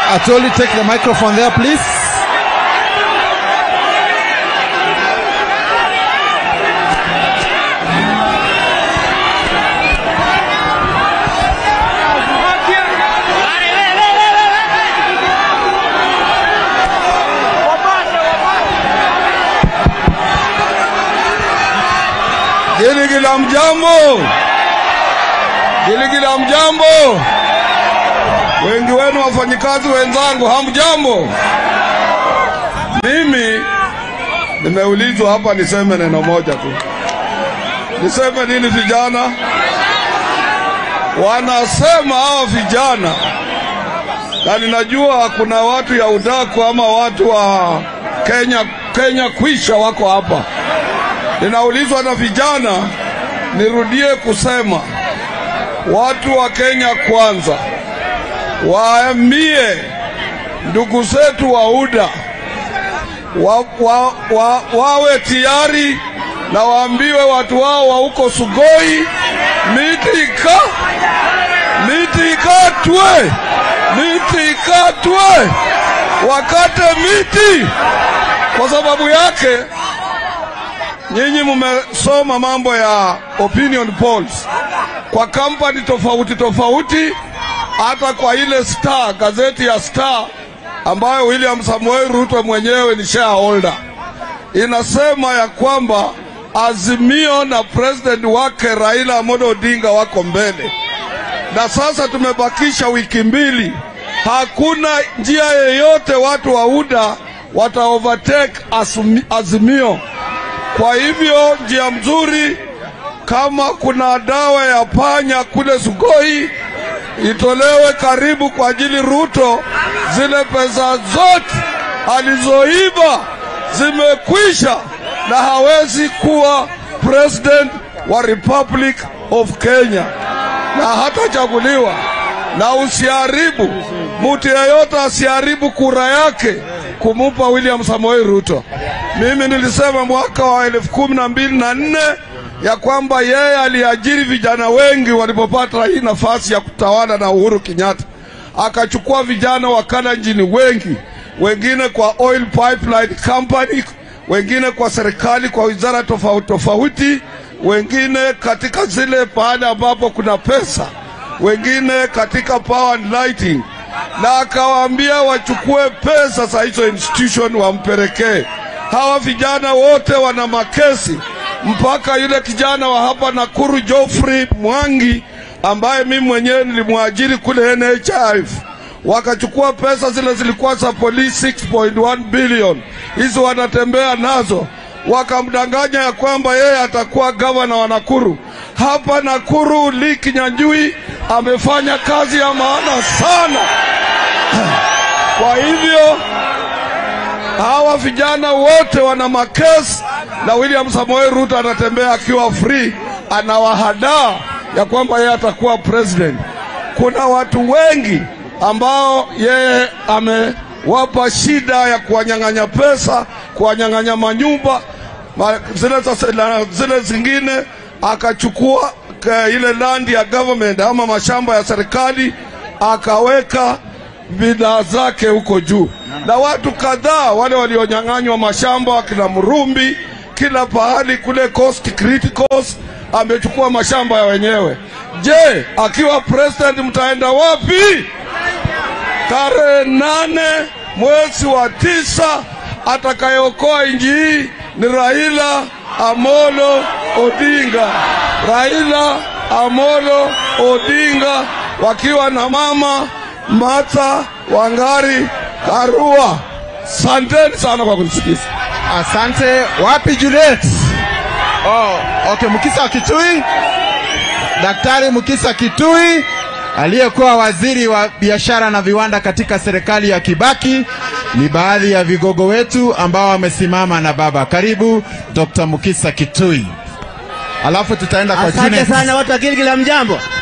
Atoli, take the microphone there, please. Giligila mjambo, Giligila mjambo. Wengi wenu wafanyikazi wenzangu, hamjambo. Mimi nimeulizwa hapa niseme neno moja tu. Niseme nini vijana? Wanasema hawa vijana, na ninajua kuna watu ya udaku ama watu wa Kenya, Kenya kwisha wako hapa. Ninaulizwa na vijana, nirudie kusema watu wa Kenya kwanza waambie ndugu zetu wa UDA wa, wa, wa, wawe tayari na waambiwe watu wao wa huko Sugoi, miti ika miti ikatwe, miti ikatwe, wakate miti. Kwa sababu yake nyinyi mmesoma mambo ya opinion polls kwa kampani tofauti tofauti, hata kwa ile Star, gazeti ya Star ambayo William Samuel Ruto mwenyewe ni shareholder, inasema ya kwamba Azimio na president wake Raila Amolo Odinga wako mbele, na sasa tumebakisha wiki mbili, hakuna njia yeyote watu wa UDA wata overtake Asumi- Azimio. Kwa hivyo njia mzuri, kama kuna dawa ya panya kule Sugoi itolewe karibu kwa ajili Ruto, zile pesa zote alizoiba zimekwisha na hawezi kuwa president wa Republic of Kenya na hatachaguliwa. Na usiharibu mtu yeyote asiharibu kura yake kumupa William Samoei Ruto. Mimi nilisema mwaka wa elfu kumi na mbili na nne ya kwamba yeye aliajiri vijana wengi walipopata hii nafasi ya kutawala na Uhuru Kenyatta, akachukua vijana wa Kalenjin wengi, wengine kwa oil pipeline company, wengine kwa serikali, kwa wizara tofauti tofauti, wengine katika zile pahali ambapo kuna pesa, wengine katika power and lighting, na akawaambia wachukue pesa za hizo institution wampelekee. Hawa vijana wote wana makesi mpaka yule kijana wa hapa Nakuru Geoffrey Mwangi ambaye mimi mwenyewe nilimwajiri kule NHIF, wakachukua pesa zile zilikuwa za polisi 6.1 billion, hizo wanatembea nazo, wakamdanganya ya kwamba yeye atakuwa gavana wa Nakuru. Hapa Nakuru Lee Kinyanjui amefanya kazi ya maana sana. Kwa hivyo hawa vijana wote wana makesi na William Samoei Ruto anatembea akiwa free, anawahadaa ya kwamba yeye atakuwa president. Kuna watu wengi ambao yeye amewapa shida ya kuwanyang'anya pesa, kuwanyang'anya manyumba ma, zile, za- na zile zingine akachukua ka- ile land ya government ama mashamba ya serikali akaweka bidhaa zake huko juu, na watu kadhaa wale walionyang'anywa mashamba wakina Murumbi, kila pahali kule Coast Criticals amechukua mashamba ya wenyewe. Je, akiwa president mtaenda wapi? Tarehe nane mwezi wa tisa atakayeokoa nchi hii ni Raila Amolo Odinga. Raila Amolo Odinga wakiwa na mama Martha Wangari Karua. Asanteni sana kwa kunisikiza. Asante. Wapi Juliet? Oh, okay, Mukisa Kitui. Daktari Mukisa Kitui aliyekuwa waziri wa biashara na viwanda katika serikali ya Kibaki ni baadhi ya vigogo wetu ambao wamesimama na baba. Karibu Dr. Mukisa Kitui. Alafu tutaenda kwa Asante Junet. sana watu wa Gilgil, mjambo.